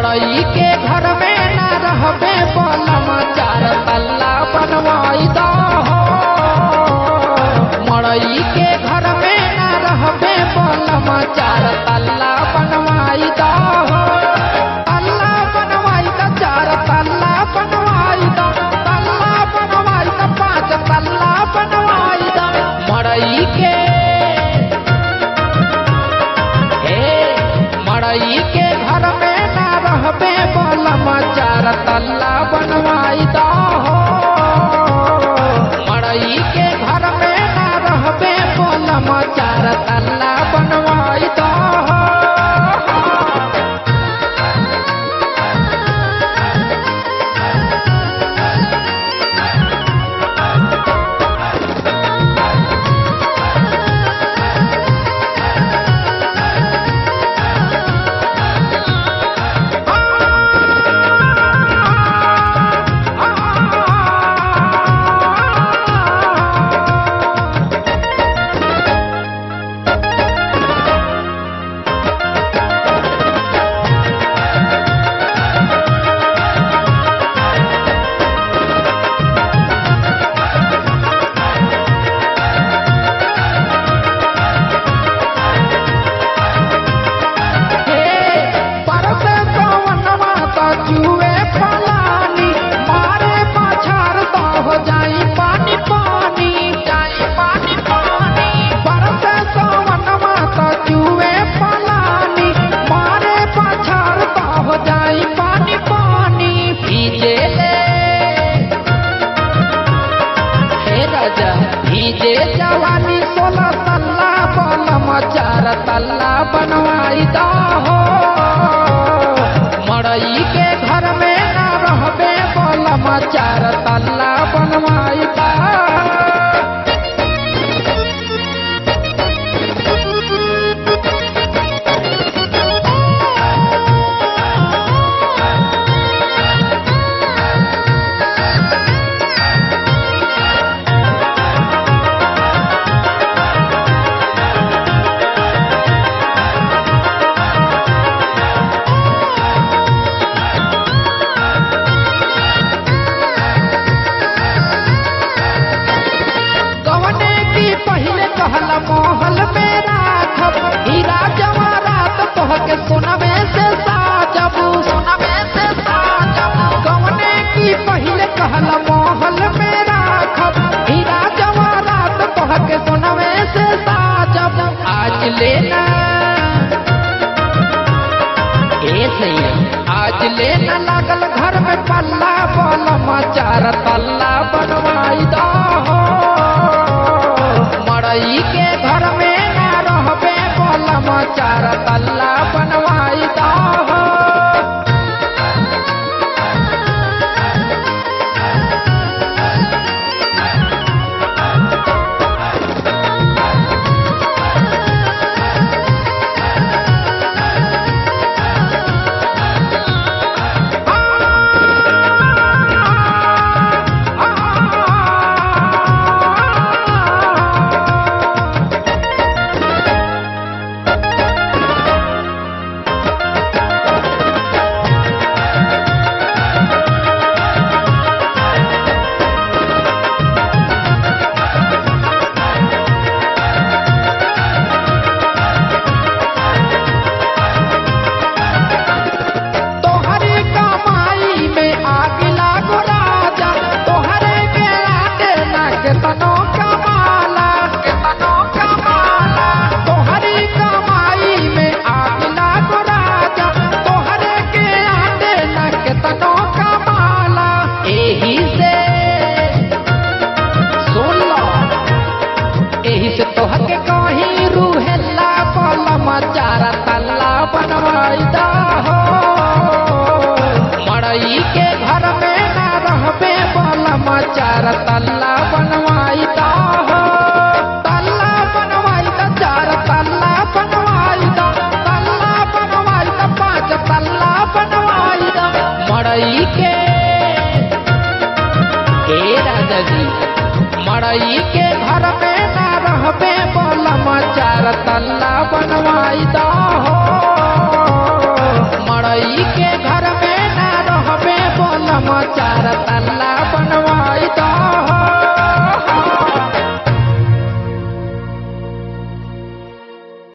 मड़ई के घर में न रहबे बलम चार तल्ला बनवाई दो मड़ई के घर में न रहबे बलम चार तल्ला बनवाई दो तल्ला बनवाई दो चार तल्ला बनवाई दो तल्ला बनवाई दो पाँच तल्ला बनवाई दो मड़ई के हे मड़ई के घर में न रहबे बलम चार तल्ला बनवाई दो मड़ई के घर में न रहबे बलम चार तल्ला बनवाई दो हे परसे पवनवा त जुए फलानी मारे पाछार त हो जाई पानी पानी जाई पानी पानी परसे पवनवा त जुए फलानी मारे पाछार त हो जाई पानी पानी भीजे ले हे राजा भीजे जवानी सोलह तल्ला बलम चार तल्ला बनवाई दो मड़ई के घर में न रहबे बलम चार तल्ला बनवाई दो कवने की पहले कहला मोहल में राखब हीरा जवारात तोह के सोनवे से साजब सोनवे से साजब कवने की पहले कहला मोहल में राखब हीरा जवारात तोह के सोनवे से साजब आज लेना ए सैया आज लेना लागल घर में पल्ला बलम चार तल्ला बनवाई दो मड़ई के घर में न रहबे बलम चार तल्ला बनवाई दो तोहरे कमाई में आग लागो राजा तोहरे के लागे ना के तनो कमाला के तनो कमाला तोहरे कमाई में आग लागो राजा तोहरे के लागे ना के तनो कमाला एही से सुन लो एही से तोहर के कहीं रूहेला पलम चारा तल्ला बनवाई दा हो मड़ई के घर में न रहबे बलम चार तल्ला बनवाई दा हो तल्ला बनवाई दा चार तल्ला बनवाई दा तल्ला बनवाई दा पाँच तल्ला बनवाई दा मड़ई के हे राजा जी मड़ई के घर में न रहबे बलम चार तल्ला बनवाई दो मड़ई रही के घर में ना रहबे बोलम चार तल्ला बनवा